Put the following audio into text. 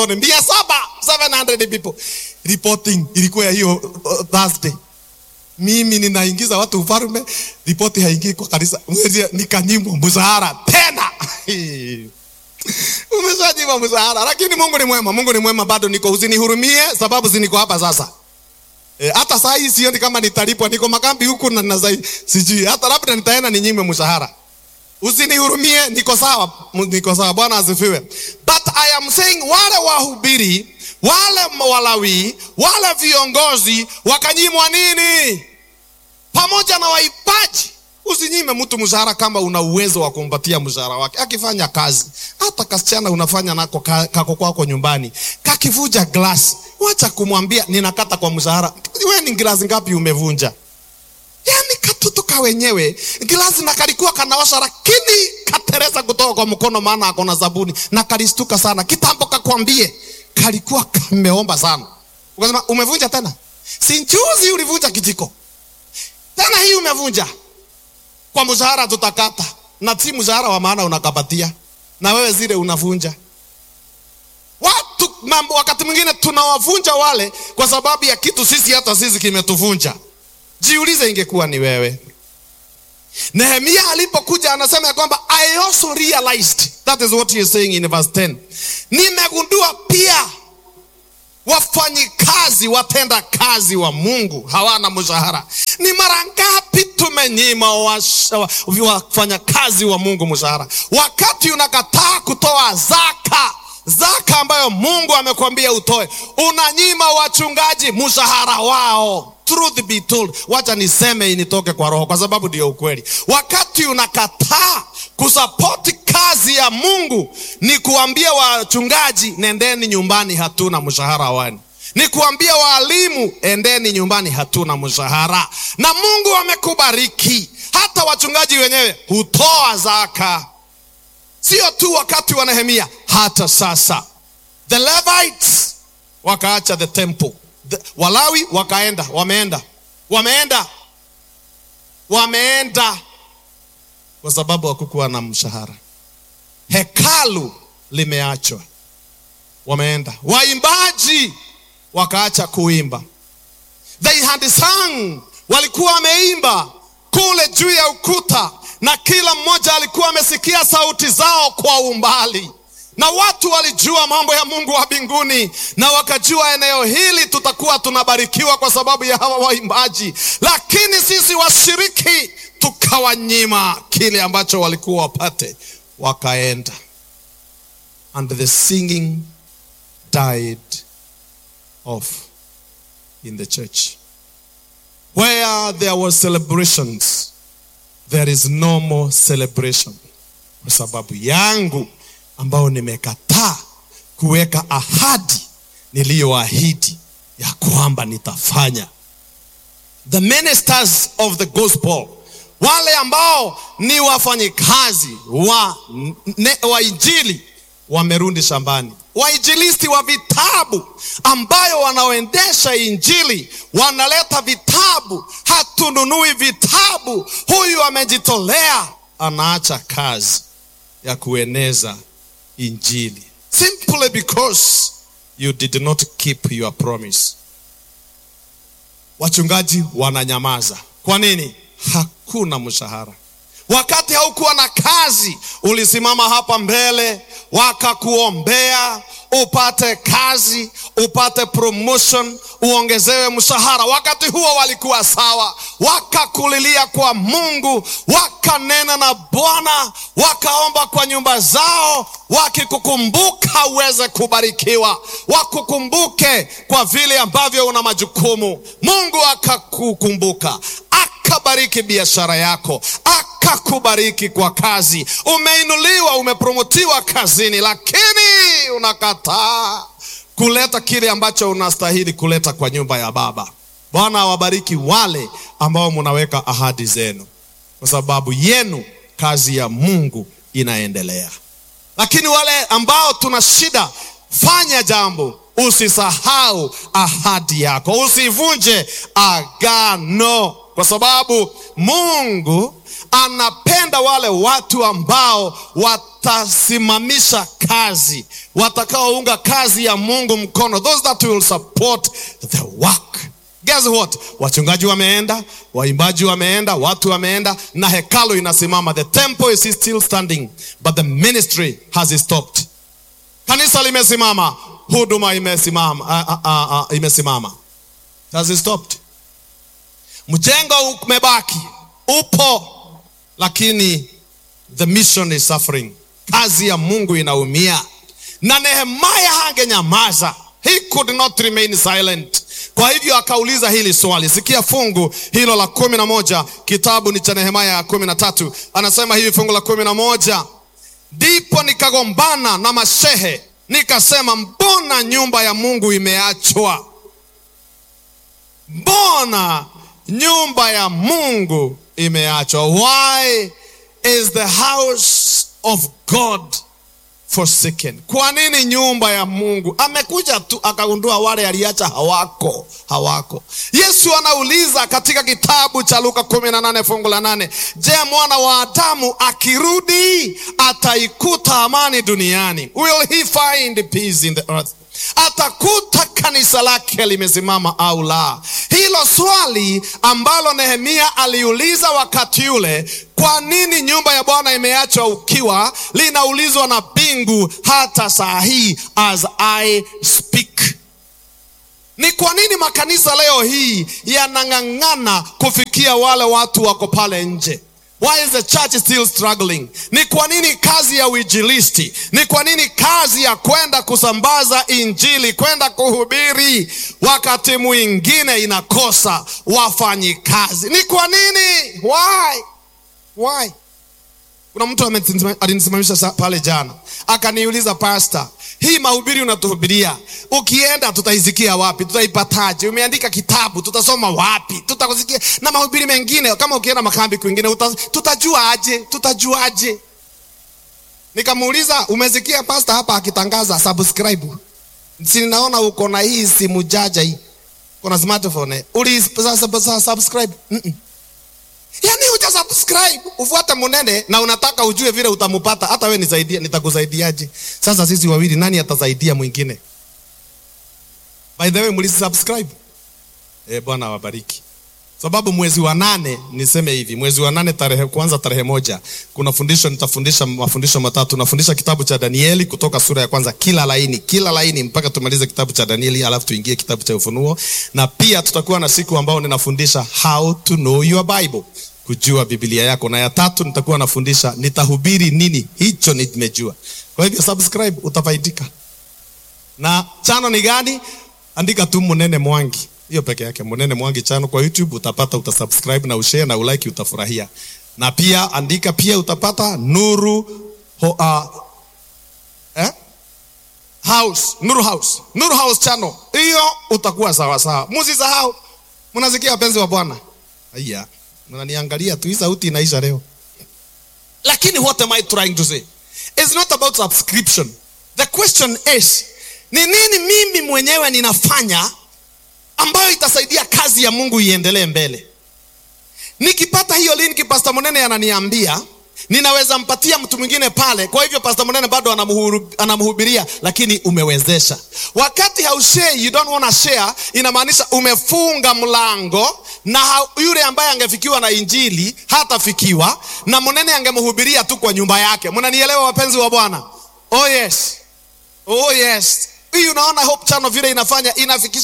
motoni mia saba 700 people reporting ilikuwa ya hiyo uh, Thursday mimi ninaingiza watu ufalme, ripoti haingii kwa kanisa, mwezi nikanyimwa mshahara tena. Umeshanyimwa mshahara, lakini Mungu ni mwema, Mungu ni mwema, bado niko, usinihurumie sababu ziniko hapa sasa. E, hata saa hii sioni kama nitalipwa, niko makambi huku na na zai, sijui hata labda nitaenda ninyime mshahara. Usinihurumie, niko sawa, niko sawa. Bwana asifiwe. But I am saying wale wahubiri, wale Walawi, wale viongozi wakanyimwa nini? Pamoja na waibaji. Usinyime mtu mshahara kama una uwezo wa kumpatia mshahara wake. Akifanya kazi, hata kasichana unafanya nako ka- kako kwako nyumbani, kakivuja glasi, wacha kumwambia ninakata kwa mshahara. Wewe ni glasi ngapi umevunja? Yaani katoto ka wenyewe glasi na kalikuwa kanaosha, lakini katereza kutoka kwa mkono, maana ako na sabuni na kalistuka sana. Kitambo kakwambie kalikuwa kameomba sana, ukasema umevunja tena. Si njuzi ulivunja kijiko, tena hii umevunja kwa mshahara, tutakata na si mshahara wa maana unakapatia, na wewe zile unavunja watu mambo. Wakati mwingine tunawavunja wale kwa sababu ya kitu sisi hata sisi kimetuvunja. Jiulize, ingekuwa ni wewe. Nehemia alipokuja anasema ya kwamba I also realized, that is what he is saying in verse 10. Nimegundua pia wafanyikazi watenda kazi wa Mungu hawana mshahara. Ni mara ngapi tumenyima wafanyakazi wa Mungu mshahara, wakati unakataa kutoa zaka zaka ambayo Mungu amekwambia utoe, unanyima wachungaji mshahara wao. Truth be told, wacha niseme initoke kwa roho, kwa sababu ndio ukweli. Wakati unakataa kusapoti kazi ya Mungu, ni kuambia wachungaji nendeni nyumbani, hatuna mshahara wani ni kuambia waalimu endeni nyumbani, hatuna mshahara. Na Mungu amekubariki, hata wachungaji wenyewe hutoa zaka, sio tu wakati wa Nehemia, hata sasa. The Levites wakaacha the temple, the, Walawi wakaenda, wameenda, wameenda, wameenda kwa sababu hakukuwa na mshahara. Hekalu limeachwa, wameenda. Waimbaji wakaacha kuimba. They had sung, walikuwa wameimba kule juu ya ukuta, na kila mmoja alikuwa amesikia sauti zao kwa umbali, na watu walijua mambo ya Mungu wa mbinguni, na wakajua eneo hili tutakuwa tunabarikiwa kwa sababu ya hawa waimbaji, lakini sisi washiriki tukawanyima kile ambacho walikuwa wapate, wakaenda and the singing died off in the church. Where there was celebrations, there is no more celebration. Kwa sababu yangu ambao nimekataa kuweka ahadi niliyoahidi ya kwamba nitafanya. The ministers of the gospel, wale ambao ni wafanyikazi wa, ne, wa injili wamerudi shambani. Wainjilisti wa vitabu ambayo wanaoendesha injili wanaleta vitabu, hatununui vitabu. Huyu amejitolea, anaacha kazi ya kueneza injili simply because you did not keep your promise. Wachungaji wananyamaza. Kwa nini? Hakuna mshahara. Wakati haukuwa na kazi, ulisimama hapa mbele, wakakuombea upate kazi, upate promotion, uongezewe mshahara. Wakati huo walikuwa sawa, wakakulilia kwa Mungu, wakanena na Bwana, wakaomba kwa nyumba zao, wakikukumbuka uweze kubarikiwa, wakukumbuke kwa vile ambavyo una majukumu. Mungu akakukumbuka akabariki biashara yako, akakubariki kwa kazi. Umeinuliwa, umepromotiwa kazini, lakini unakataa kuleta kile ambacho unastahili kuleta kwa nyumba ya Baba. Bwana awabariki wale ambao munaweka ahadi zenu, kwa sababu yenu kazi ya Mungu inaendelea. Lakini wale ambao tuna shida, fanya jambo Usisahau ahadi yako, usivunje agano, kwa sababu Mungu anapenda wale watu ambao watasimamisha kazi, watakaounga kazi ya Mungu mkono, those that will support the work. Guess what? Wachungaji wameenda, waimbaji wameenda, watu wameenda, na hekalu inasimama. The temple is still standing, but the ministry has stopped. Kanisa limesimama, huduma imesimama, uh, uh, uh, uh, imesimama, has stopped. Mjengo umebaki, upo, lakini the mission is suffering. Kazi ya Mungu inaumia, na Nehemia hangenyamaza, he could not remain silent. Kwa hivyo akauliza hili swali. Sikia fungu hilo la kumi na moja, kitabu ni cha Nehemia ya kumi na tatu. Anasema hivi fungu la kumi na moja ndipo nikagombana na mashehe nikasema, mbona nyumba ya Mungu imeachwa? Mbona nyumba ya Mungu imeachwa? Why is the house of God forsaken? Kwa nini nyumba ya Mungu? Amekuja tu akagundua wale aliacha hawako, hawako. Yesu anauliza katika kitabu cha Luka kumi na nane fungu la nane, je, mwana wa Adamu akirudi ataikuta amani duniani? Will he find peace in the earth? Atakuta kanisa lake limesimama au la? Hilo swali ambalo Nehemia aliuliza wakati ule, kwa nini nyumba ya Bwana imeachwa ukiwa, linaulizwa na mbingu hata saa hii as I speak. Ni kwa nini makanisa leo hii yanang'ang'ana kufikia wale watu wako pale nje? Why is the church still struggling? Ni kwa nini kazi ya uinjilisti? Ni kwa nini kazi ya kwenda kusambaza injili, kwenda kuhubiri, wakati mwingine inakosa wafanyikazi? Ni kwa nini? Why? Why? Kuna mtu alinisimamisha pale jana akaniuliza, pastor, hii mahubiri unatuhubiria, ukienda tutaisikia wapi? Tutaipataje? Umeandika kitabu, tutasoma wapi? Tutakusikia na mahubiri mengine, kama ukienda makambi kwingine uta, tutajua aje? Tutajuaje? Nikamuuliza, umesikia pastor hapa akitangaza subscribe? Si naona uko na hii simu jaja hii, kuna smartphone, uli subscribe? mm -mm. Yaani uja subscribe ufuate munene na unataka ujue vile utamupata. Hata we nisaidie, nitakusaidiaje? Sasa sisi wawili, nani atasaidia mwingine? By the way, mlisi subscribe? Eh, Bwana awabariki. Sababu mwezi wa nane, niseme hivi, mwezi wa nane tarehe kwanza, tarehe moja, kuna fundisho nitafundisha mafundisho matatu. Nafundisha kitabu cha Danieli kutoka sura ya kwanza, kila laini, kila laini mpaka tumalize kitabu cha Danieli, alafu tuingie kitabu cha Ufunuo, na pia tutakuwa na siku ambao ninafundisha how to know your Bible, kujua Biblia yako, na ya tatu nitakuwa nafundisha nitahubiri nini, hicho nimejua. Kwa hivyo subscribe, utafaidika. Na chano ni gani? Andika tu Munene Mwangi hiyo peke yake, Munene Mwangi chano kwa YouTube utapata, utasubscribe na ushare na ulike, utafurahia. Na pia andika pia utapata Nuru ho, uh, eh? House, Nuru House, Nuru House channel hiyo, utakuwa sawa sawa. Msisahau, mnasikia wapenzi wa Bwana? Haya, mnaniangalia tu, hii sauti inaisha leo. Lakini what am I trying to say? It's not about subscription. The question is, ni nini mimi mwenyewe ninafanya ambayo itasaidia kazi ya Mungu iendelee mbele. Nikipata hiyo link, Pastor Munene ananiambia ninaweza mpatia mtu mwingine pale. Kwa hivyo Pastor Munene bado anamhubiria, lakini umewezesha. Wakati haushare, you don't wanna share, inamaanisha umefunga mlango na yule ambaye angefikiwa na injili hatafikiwa, na Munene angemhubiria tu kwa nyumba yake. Mnanielewa wapenzi wa Bwana? Oh yes, oh yes. Hii unaona Hope Channel vile inafanya inafikisha